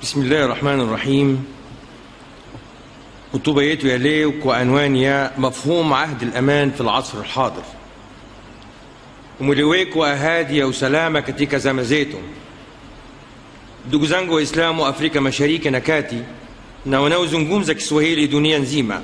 Bismillahi rahmani rahim. Hotuba yetu ya leo kwa anwani ya mafhum ahdi al-aman fi al-asr al-hadir, umweleweko wa ahadi ya usalama katika zama zetu. Ndugu zangu Waislamu Afrika Mashariki na Kati na wanaozungumza Kiswahili dunia nzima,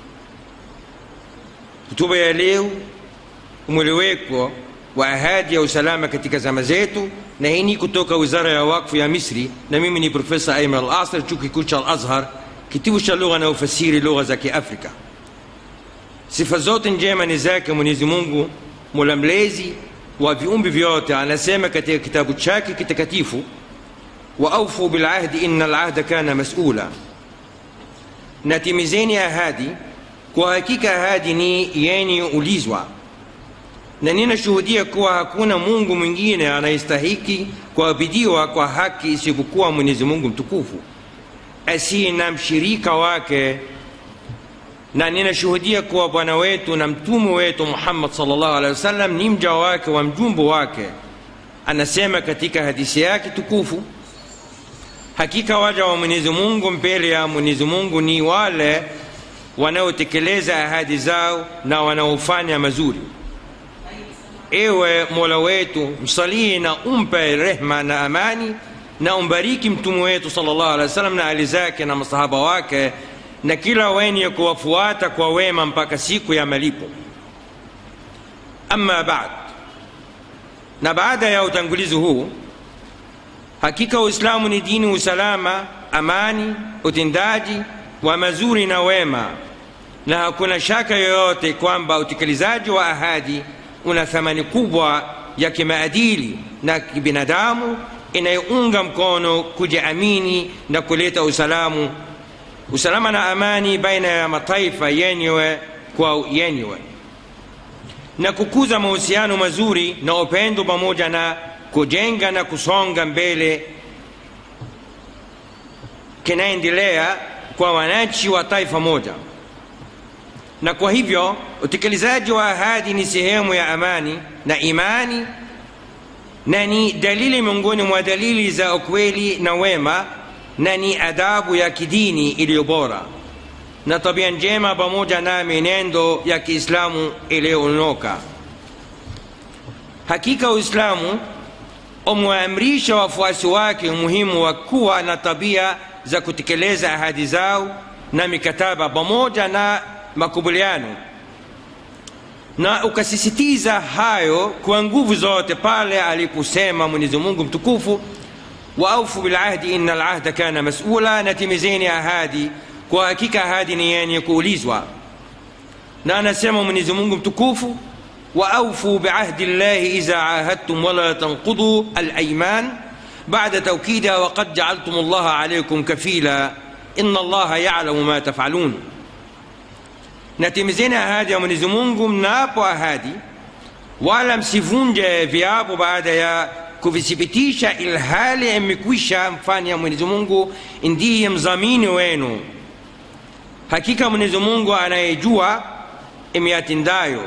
hotuba ya leo umweleweko wa ahadi ya usalama katika zama zetu, na hii ni kutoka wizara ya wakfu ya Misri, na mimi ni Profesa Ayman Al-Asr, chuo kikuu cha Al-Azhar, kitivo cha lugha na ufasiri lugha za Kiafrika. Sifa zote njema ni zake Mwenyezi Mungu, mola mlezi wa viumbe vyote. Anasema katika kitabu chake kitakatifu, wa aufu bilahdi inna alahda kana masula, natimizeni ahadi, kwa hakika ahadi ni yenye ulizwa na ninashuhudia kuwa hakuna Mungu mwingine anayestahiki kuabudiwa kwa haki isipokuwa Mwenyezi Mungu mtukufu asiye na mshirika wake, na ninashuhudia kuwa bwana wetu na mtume wetu Muhammad sallallahu alaihi wasallam ni mja wake wa mjumbe wake. Anasema katika hadithi yake tukufu, hakika waja wa Mwenyezi Mungu mbele ya Mwenyezi Mungu ni wale wanaotekeleza ahadi zao na wanaofanya mazuri. Ewe Mola wetu, msalii na umpe rehma na amani na umbariki mtume wetu sallallahu alaihi wasallam na ali zake na masahaba wake na kila wenye kuwafuata kwa wema mpaka siku ya malipo. Amma baad, na baada ya utangulizi huu, hakika Uislamu ni dini usalama, amani, utendaji wa mazuri na wema, na hakuna shaka yoyote kwamba utekelezaji wa ahadi una thamani kubwa ya kimaadili na kibinadamu inayounga mkono kujiamini na kuleta usalamu usalama na amani baina ya mataifa yenyewe kwa yenyewe na kukuza mahusiano mazuri na upendo pamoja na kujenga na kusonga mbele kinaendelea kwa wananchi wa taifa moja na kwa hivyo utekelezaji wa ahadi ni sehemu ya amani na imani na ni dalili miongoni mwa dalili za ukweli na wema na ni adabu ya kidini iliyo bora na tabia njema pamoja na mienendo ya Kiislamu iliyoonoka. Hakika Uislamu umewaamrisha wafuasi wake umuhimu wa kuwa na tabia za kutekeleza ahadi zao na mikataba pamoja na makubaliano na ukasisitiza hayo kwa nguvu zote pale aliposema Mwenyezi Mungu mtukufu, wa aufu bilahdi inna alahda kana masula, natimizeni ahadi, kwa hakika ahadi ni yenye kuulizwa. Na anasema Mwenyezi Mungu mtukufu, wa aufu biahdi llahi idha ahadtum wala tanqudu alayman ba'da tawkidiha wa qad ja'altum allaha alaykum kafila inna allaha ya'lamu ma taf'alun natimizeni ahadi ya Mwenyezi Mungu mnapo ahadi, wala msivunje viapo baada ya kuvithibitisha, ilhali imekwisha mfanya Mwenyezi Mungu ndiye mdhamini wenu. Hakika Mwenyezi Mungu anayejua imiyatendayo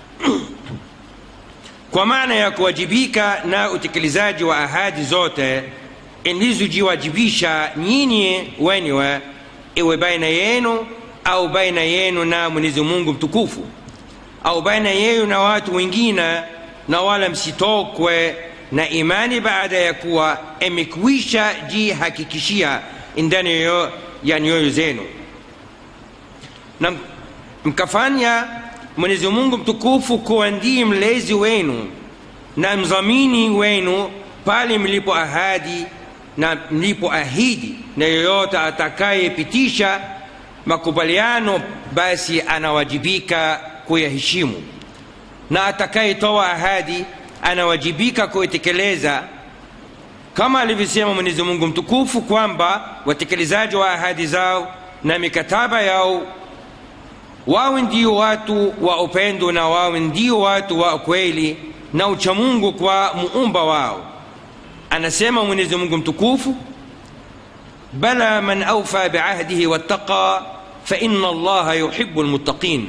kwa maana ya kuwajibika na utekelezaji wa ahadi zote ilizojiwajibisha nyinyi wenyewe, iwe baina yenu au baina yenu na Mwenyezi Mungu mtukufu au baina yenu na watu wengine, na wala msitokwe na imani baada ya kuwa imekwisha jihakikishia ndani ya nyoyo zenu, na mkafanya Mwenyezi Mungu mtukufu kuwa ndiye mlezi wenu na mdhamini wenu pale mlipo ahadi na mlipo ahidi, na yoyote atakayepitisha makubaliano basi anawajibika kuyaheshimu, na atakayetoa ahadi anawajibika kuitekeleza, kama alivyosema Mwenyezi Mungu mtukufu kwamba watekelezaji wa ahadi zao na mikataba yao wawe ndio watu wa upendo na wawe ndio watu wa kweli na uchamungu kwa muumba wao. Anasema Mwenyezi Mungu mtukufu bala man awfa biahdihi wattaqa fa inna allaha yuhibbu almuttaqin,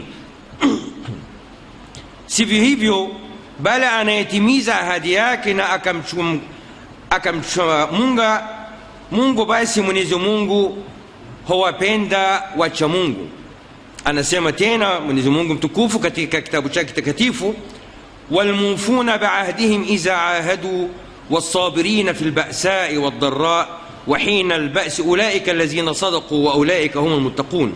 sivyo hivyo, bala anayetimiza ahadi yake na akamchum akamchamunga mungu basi mwenyezi mungu huwapenda wacha mungu anasema tena mwenyezi mungu mtukufu katika kitabu chake kitakatifu walmufuna biahdihim idha ahaduu والصابرين في البأساء والضراء وحين البأس أولئك الذين صدقوا وأولئك هم المتقون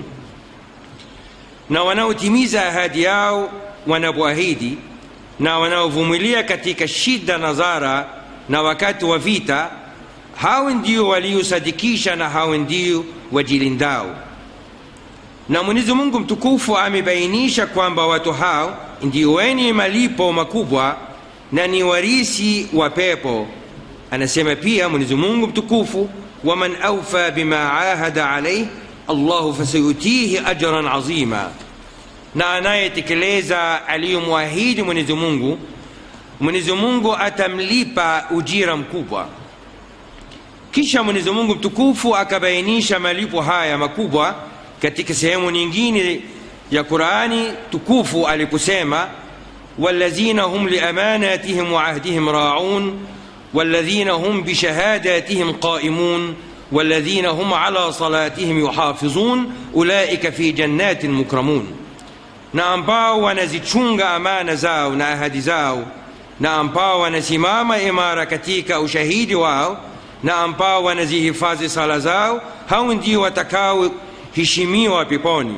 na wanaotimiza ahadi yao wanapoahidi na wanaovumilia katika shida na dhara na wakati wa vita hao ndio waliosadikisha na hao ndio wajilindao na mwenyezi mungu mtukufu amebainisha kwamba watu hao ndio wenye malipo makubwa na ni warisi wa pepo anasema pia mwenyezi mungu mtukufu waman aufa bima ahada alaih allahu fasayutihi ajran azima na anayetekeleza aliyomwahidi mwenyezi mungu mwenyezi mungu atamlipa ujira mkubwa kisha mwenyezi mungu mtukufu akabainisha malipo haya makubwa katika sehemu nyingine ya qurani tukufu aliposema والذين هم لأماناتهم وعهدهم راعون والذين هم بشهاداتهم قائمون والذين هم على صلاتهم يحافظون أولئك في جنات مكرمون na ambao wanazichunga amana zao na ahadi zao na ambao wanasimama imara katika ushahidi wao na ambao wanazihifadhi sala zao hao ndio watakaoheshimiwa peponi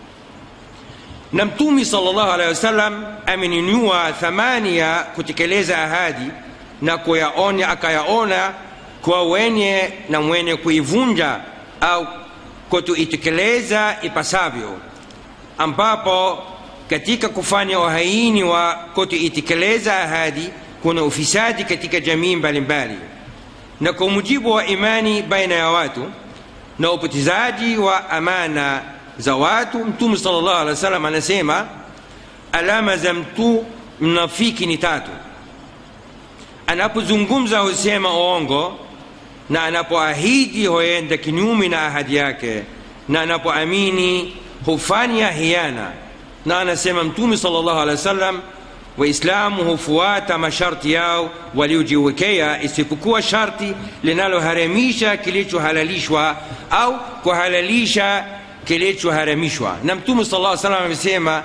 na mtumi salllahu alehi wasallam ameninua thamani ya kutekeleza ahadi na kuyaonya akayaona kwa wenye na mwenye kuivunja au kutuitekeleza ipasavyo ambapo katika kufanya uhaini wa kutuitekeleza ahadi kuna ufisadi katika jamii mbalimbali na kwa mujibu wa imani baina ya watu na upotezaji wa amana za watu mtume salllah alih wa sallam anasema alama za mtu mnafiki ni tatu anapozungumza husema uongo na anapoahidi huenda kinyume na ahadi yake na anapoamini hufanya hiana na anasema mtume salllah alih wa sallam waislamu hufuata masharti yao waliojiwekea isipokuwa sharti linaloharamisha kilichohalalishwa au kuhalalisha kilichoharamishwa na mtume sala lla salam amesema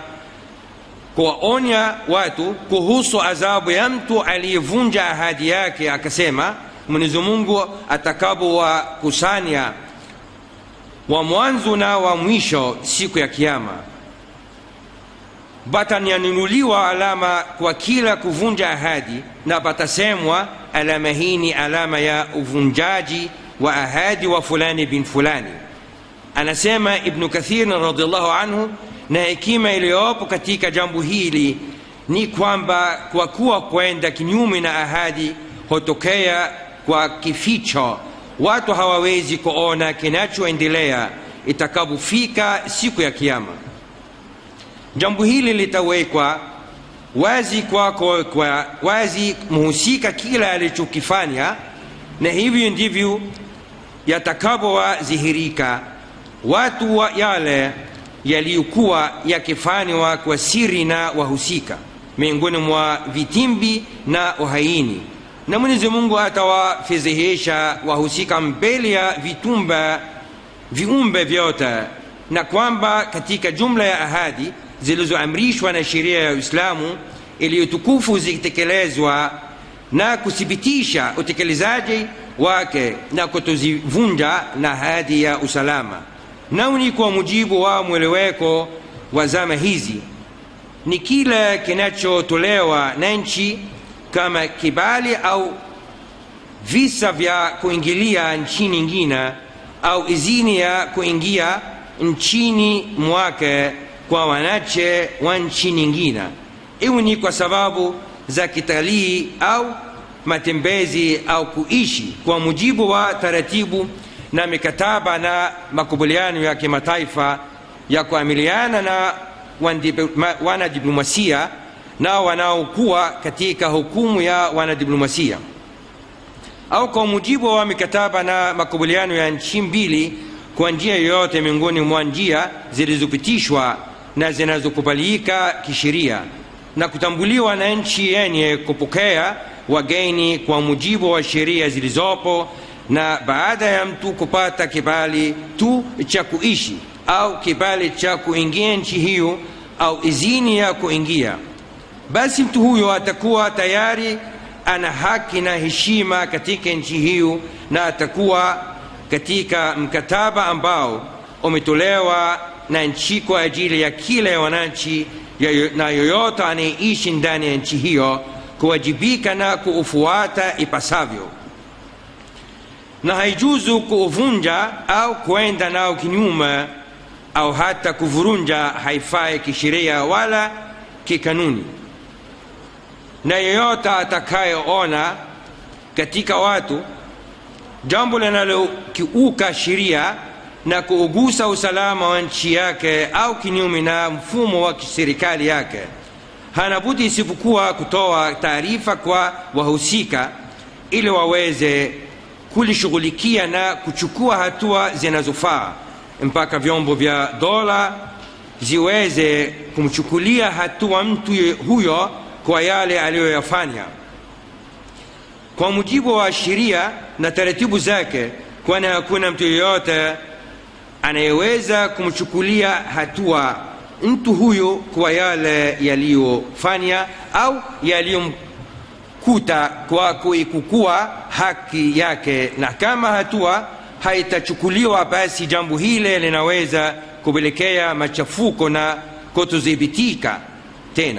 kuwaonya watu kuhusu adhabu ya mtu aliyevunja ahadi yake akasema mwenyezi mungu atakapowakusanya wa mwanzo na wa mwisho siku ya kiama batanyanunuliwa alama kwa kila kuvunja ahadi na patasemwa alama hii ni alama ya uvunjaji wa ahadi wa fulani bin fulani anasema ibnu kathir radiallahu anhu na hekima iliyopo katika jambo hili ni kwamba kwa kuwa kwenda kinyume na ahadi hutokea kwa kificho watu hawawezi kuona kinachoendelea itakapofika siku ya kiama jambo hili litawekwa wazi kwako kwa wazi mhusika kila alichokifanya na hivyo ndivyo yatakavyowadhihirika watu wa yale yaliyokuwa yakifanywa kwa siri na wahusika miongoni mwa vitimbi na uhaini na mwenyezi mungu atawafedhehesha wahusika mbele ya vitumba viumbe vyote na kwamba katika jumla ya ahadi zilizoamrishwa na sheria ya uislamu iliyotukufu zikitekelezwa na kuthibitisha utekelezaji wake na kutozivunja na ahadi ya usalama nao ni kwa mujibu wa mweleweko wa zama hizi ni kile kinachotolewa na nchi kama kibali au visa vya kuingilia nchi nyingine au izini ya kuingia nchini mwake kwa wanache wa nchi nyingine iwe ni kwa sababu za kitalii au matembezi au kuishi kwa mujibu wa taratibu na mikataba na makubaliano ya kimataifa ya kuamiliana na wanadiplomasia na wanaokuwa katika hukumu ya wanadiplomasia au kwa mujibu wa mikataba na makubaliano ya nchi mbili kwa njia yoyote miongoni mwa njia zilizopitishwa na zinazokubalika kisheria na kutambuliwa na nchi yenye kupokea wageni kwa mujibu wa sheria zilizopo na baada ya mtu kupata kibali tu cha kuishi au kibali cha kuingia nchi hiyo au izini ya kuingia basi mtu huyo atakuwa tayari ana haki na heshima katika nchi hiyo na atakuwa katika mkataba ambao umetolewa na nchi kwa ajili ya kila wananchi na yoyote anayeishi ndani ya nchi hiyo kuwajibika na kuufuata ipasavyo na haijuzu kuuvunja au kwenda nao kinyume au hata kuvurunja haifai kisheria wala kikanuni na yeyote atakayeona katika watu jambo linalokiuka sheria na kuugusa usalama wa nchi yake au kinyume na mfumo wa serikali yake hana budi isipokuwa kutoa taarifa kwa wahusika ili waweze kulishughulikia na kuchukua hatua zinazofaa mpaka vyombo vya dola ziweze kumchukulia hatua mtu huyo kwa yale aliyoyafanya kwa mujibu wa sheria na taratibu zake kwani hakuna mtu yeyote anayeweza kumchukulia hatua mtu huyo kwa yale yaliyofanya au yaliyomkuta kwa kuikukua haki yake na kama hatua haitachukuliwa basi jambo hile linaweza kupelekea machafuko na kutodhibitika tena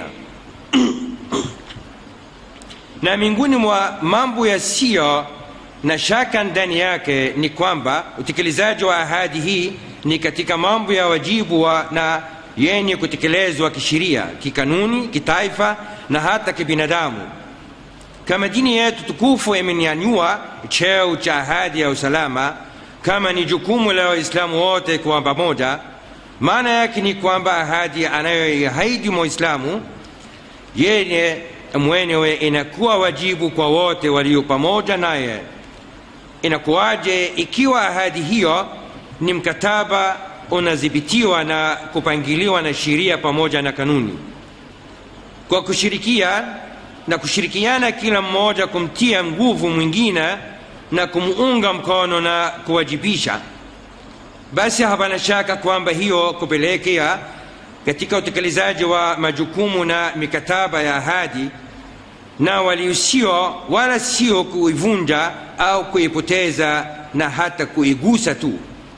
na miongoni mwa mambo yasiyo na shaka ndani yake ni kwamba utekelezaji wa ahadi hii ni katika mambo ya wajibu wa na yenye kutekelezwa kisheria kikanuni kitaifa na hata kibinadamu kama dini yetu tukufu imenyanyua cheo cha ahadi ya usalama kama ni jukumu la waislamu wote kwa pamoja maana yake ni kwamba ahadi anayoiahidi mwislamu yenye mwenyewe inakuwa wajibu kwa wote walio pamoja naye inakuwaje ikiwa ahadi hiyo ni mkataba unadhibitiwa na kupangiliwa na sheria pamoja na kanuni kwa kushirikia na kushirikiana kila mmoja kumtia nguvu mwingine na kumuunga mkono na kuwajibisha basi hapana shaka kwamba hiyo kupelekea katika utekelezaji wa majukumu na mikataba ya ahadi na waliusio wala sio kuivunja au kuipoteza na hata kuigusa tu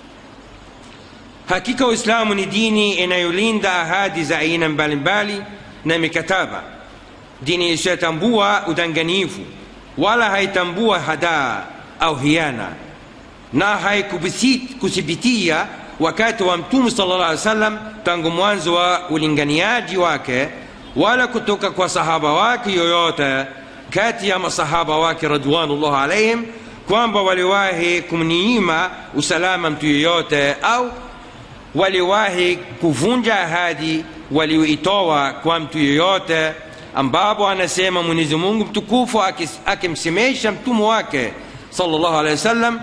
hakika uislamu ni dini inayolinda ahadi za aina mbalimbali na mikataba dini isiyotambua udanganifu wala haitambua hadaa au hiana na haikuthibitia wakati wa mtume sala llah alih wasallam tangu mwanzo wa ulinganiaji wake wala kutoka kwa sahaba wake yoyote kati ya masahaba wake radwanullah alaihim kwamba waliwahi kumniima usalama mtu yoyote au waliwahi kuvunja ahadi walioitoa kwa mtu yoyote ambapo anasema mwenyezi mungu mtukufu akimsemesha mtume wake sallallahu alaihi wasallam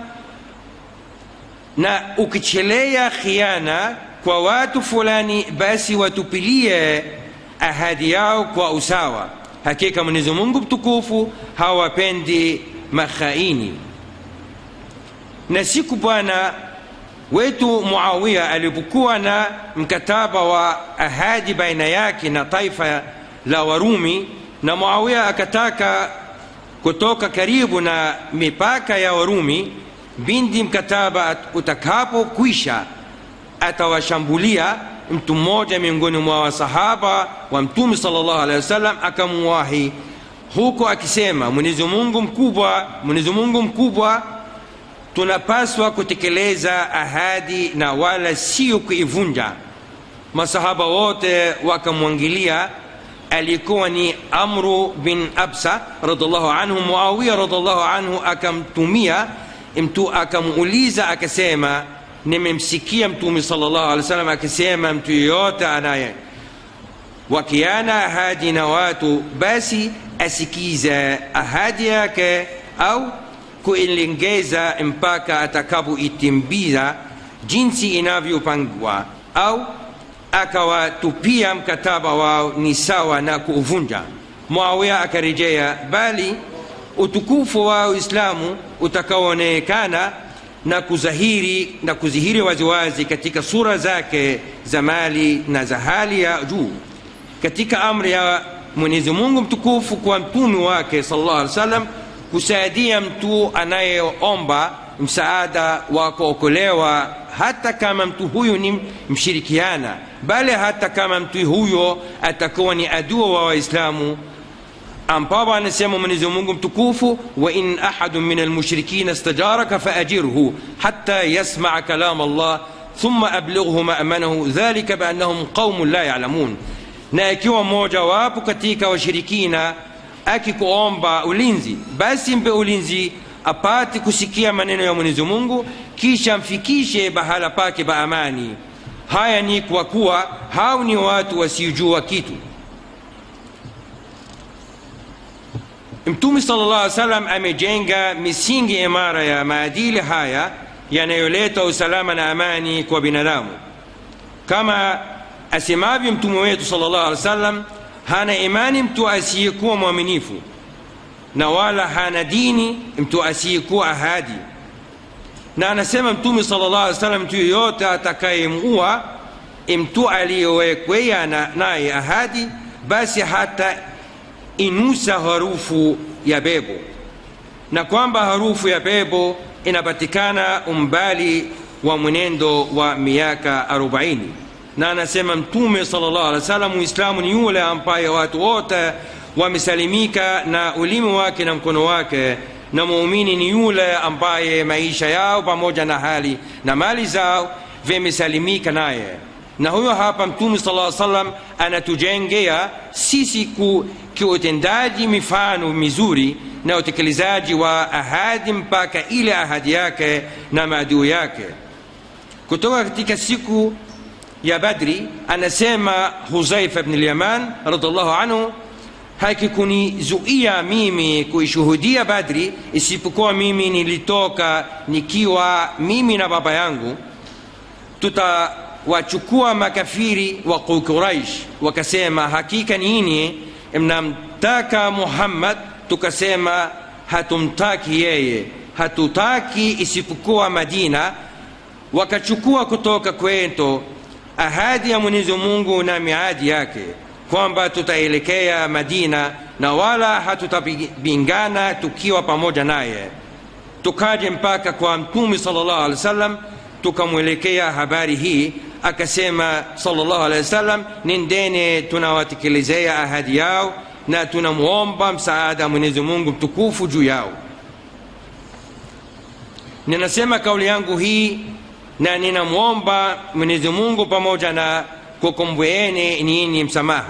na ukichelea khiana kwa watu fulani basi watupilie ahadi yao kwa usawa hakika mwenyezi mungu mtukufu hawapendi makhaini na siku bwana wetu muawiya alipokuwa na mkataba wa ahadi baina yake na taifa la warumi na muawiya akataka kutoka karibu na mipaka ya warumi bindi mkataba utakapokwisha atawashambulia mtu mmoja miongoni mwa wasahaba wa mtume sala llahu alehi wasallam akamuwahi huko akisema mwenyezi mungu mkubwa mwenyezi mungu mkubwa tunapaswa kutekeleza ahadi na wala sio kuivunja masahaba wote wakamwangilia alikuwa ni amru bin absa radiallahu anhu muawiya radiallahu anhu akamtumia mtu akamuuliza akasema nimemsikia mtume salllah alih wasallam akisema mtu yeyote anaye wakiana ahadi na watu basi asikize ahadi yake au kuilengeza mpaka atakapoitimbiza jinsi inavyopangwa au akawatupia mkataba wao ni sawa na kuuvunja muawiya akarejea bali utukufu wa uislamu utakaoonekana na kuzahiri na kuzihiri waziwazi katika sura zake za mali na za hali ya juu katika amri ya mwenyezi mungu mtukufu kwa mtume wake sallallahu alaihi wasallam kusaidia mtu anayeomba msaada wa kuokolewa hata kama mtu huyu ni mshirikiana bali hata kama mtu huyo atakuwa ni adua wa waislamu ambapo anasema mwenyezi mungu mtukufu wa in ahadu min almushrikina stajaraka faajirhu hatta yasmaa kalam allah thumma ablighu mamanahu dhalika biannahum qaumun la yalamun na ikiwa mmoja wapo katika washirikina akikuomba ulinzi basi mpe ulinzi apate kusikia maneno ya mwenyezi mungu kisha mfikishe bahala pake pa amani haya ni kwa kuwa hao ni watu wasiojua kitu mtume sala llah salam amejenga misingi imara ya maadili haya yanayoleta usalama na amani kwa binadamu kama asemavyo mtume wetu sala llah alih wa sallam hana imani mtu asiyekuwa mwaminifu na wala hana dini mtu asiyekuwa ahadi na anasema mtume sala llah alih wa sallam mtu yoyote atakayemua mtu aliyewekwea naye ahadi basi hata inusa harufu ya bebo na kwamba harufu ya bebo inapatikana umbali wa mwenendo wa miaka 40 na anasema mtume sallallahu alaihi wasallam muislamu ni yule ambaye watu wote wamesalimika na ulimi wake na mkono wake na muumini ni yule ambaye maisha yao pamoja na hali na mali zao vimesalimika naye na huyo hapa mtume sala salam anatujengea sisi ku, kiutendaji mifano mizuri na utekelezaji wa ahadi mpaka ile ahadi yake na maadui yake kutoka katika siku ya badri anasema huzaifa bni lyaman radiallahu anhu hakikunizuia mimi kuishuhudia badri isipokuwa mimi nilitoka nikiwa mimi na baba yangu tutawachukua makafiri wa quraish wakasema hakika nini mnamtaka muhammad tukasema hatumtaki yeye hatutaki isipokuwa madina wakachukua kutoka kwetu ahadi ya mwenyezi mungu na miadi yake kwamba tutaelekea madina na wala hatutapingana tukiwa pamoja naye tukaje mpaka kwa mtume salllahu alehi wa sallam tukamwelekea habari hii akasema salllahu alehi wa sallam nendene tunawatekelezea ahadi yao na tunamwomba msaada mwenyezi mungu mtukufu juu yao ninasema kauli yangu hii na ninamwomba mwenyezi mungu pamoja na kukumbweeni nini msamaha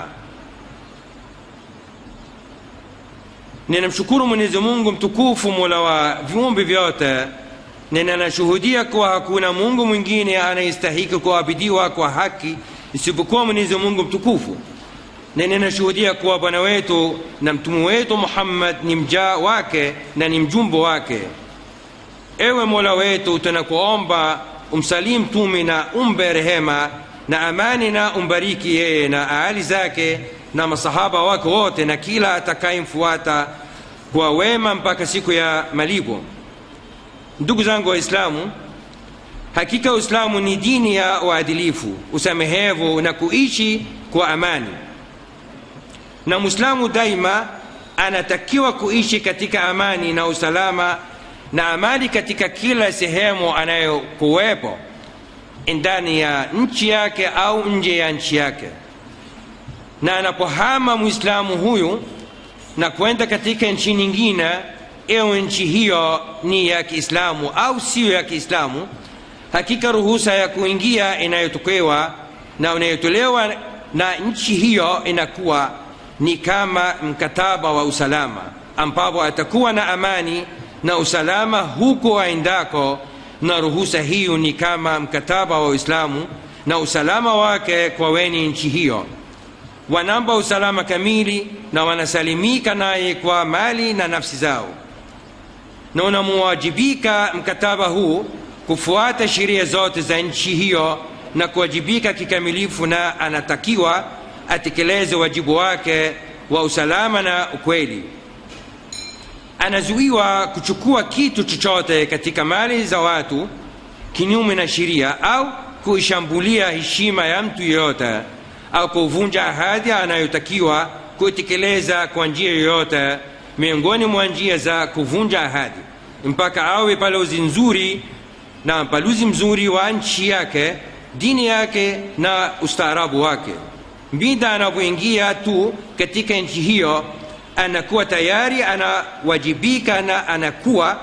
ninamshukuru mwenyezi mungu mtukufu mola wa viumbe vyote na ninashuhudia kuwa hakuna mungu mwingine anayestahiki kuabidiwa kwa haki isipokuwa mwenyezi mungu mtukufu na ninashuhudia kuwa bwana wetu na mtume wetu muhammad ni mjaa wake na ni mjumbo wake ewe mola wetu tunakuomba umsalim mtume na umbe rehema na amani na umbariki yeye na ahali zake na masahaba wake wote na kila atakayemfuata kwa wema mpaka siku ya malipo ndugu zangu waislamu hakika uislamu ni dini ya uadilifu usamehevu na kuishi kwa amani na mwislamu daima anatakiwa kuishi katika amani na usalama na amani katika kila sehemu anayokuwepo ndani ya nchi yake au nje ya nchi yake na anapohama mwislamu huyu na kwenda katika nchi nyingine ewe nchi hiyo ni ya kiislamu au siyo ya kiislamu hakika ruhusa ya kuingia inayotokewa na inayotolewa na nchi hiyo inakuwa ni kama mkataba wa usalama ambapo atakuwa na amani na usalama huko aendako na ruhusa hiyo ni kama mkataba wa uislamu na usalama wake kwa weni nchi hiyo wanamba usalama kamili na wanasalimika naye kwa mali na nafsi zao na unamuwajibika mkataba huu kufuata sheria zote za nchi hiyo na kuwajibika kikamilifu na anatakiwa atekeleze wajibu wake wa usalama na ukweli anazuiwa kuchukua kitu chochote katika mali za watu kinyume na sheria au kuishambulia heshima ya mtu yeyote au kuvunja ahadi anayotakiwa kuitekeleza kwa njia yoyote miongoni mwa njia za kuvunja ahadi mpaka awe balozi nzuri na balozi mzuri wa nchi yake dini yake na ustaarabu wake mbinda anapoingia tu katika nchi hiyo anakuwa tayari anawajibika na anakuwa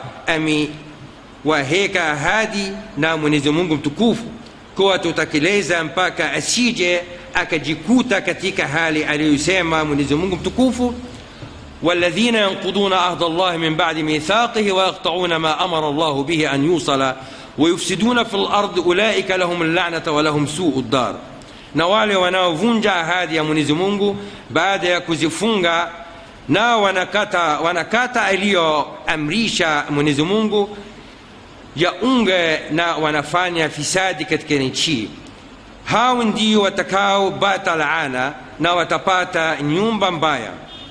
amewaheka ahadi na mwenyezi mungu mtukufu kuwa tutakeleza mpaka asije akajikuta katika hali aliyosema mwenyezi mungu mtukufu والذين ينقضون عهد الله من بعد ميثاقه ويقطعون ما امر الله به ان يوصل ويفسدون في الارض اولئك لهم اللعنه ولهم سوء الدار na wale wanaovunja ahadi ya mwenyezi mungu baada ya kuzifunga na wanakata, wanakata aliyoamrisha mwenyezi mungu yaunge na wanafanya fisadi katika nchi hao ndio watakaopata laana na watapata nyumba mbaya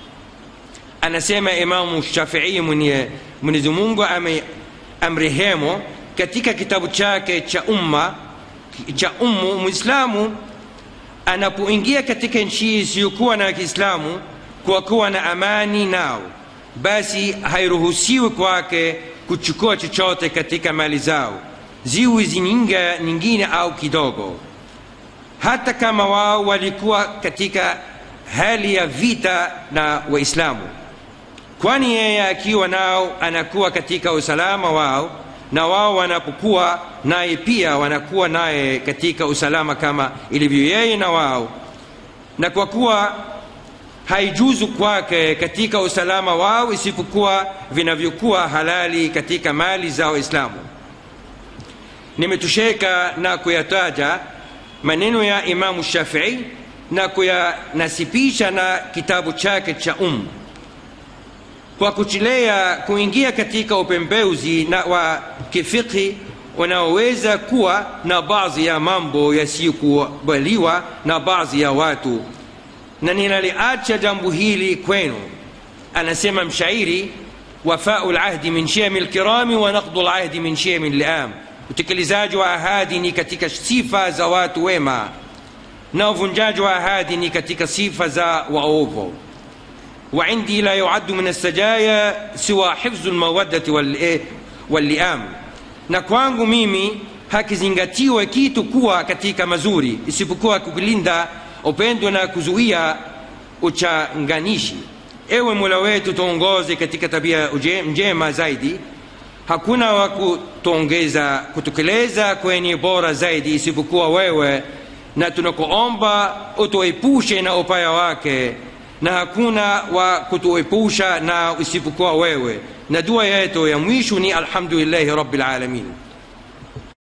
anasema imamu shafii mwenye mwenyezi mungu amrehemu katika kitabu chake cha umma cha ummu mwislamu anapoingia katika nchi isiyokuwa na kiislamu kwa kuwa na amani nao basi hairuhusiwi kwake kuchukua chochote katika mali zao ziwi zininga nyingine au kidogo hata kama wao walikuwa katika hali ya vita na waislamu kwani yeye akiwa nao anakuwa katika usalama wao na wao wanapokuwa naye pia wanakuwa naye katika usalama kama ilivyo yeye na wao na kwa kuwa haijuzu kwake katika usalama wao isipokuwa vinavyokuwa halali katika mali za waislamu nimetosheka na kuyataja maneno ya imamu shafii na kuyanasibisha na kitabu chake cha umu kwa kuchelea kuingia katika upembeuzi na wa kifikhi unaoweza kuwa na baadhi ya mambo yasiyokubaliwa na baadhi ya watu na ninaliacha jambo hili kwenu anasema mshairi wafau lahdi min shemi lkirami wa naqdu lahdi min shemi liam utekelezaji wa ahadi ni katika sifa za watu wema na uvunjaji wa ahadi ni katika sifa za waovu وعندي لا يعد من السجايا سوى حفظ المودة واللئام na kwangu mimi hakizingatiwe kitu kuwa katika mazuri isipokuwa kulinda upendo na kuzuia uchanganishi ewe mola wetu tuongoze katika tabia njema zaidi hakuna wa kutuongeza kutekeleza kwenye bora zaidi isipokuwa wewe na tunakuomba utuepushe na upaya wake na hakuna wa kutuepusha na isipokuwa wewe na dua yetu ya mwisho ni alhamdulillahi rabbil alamin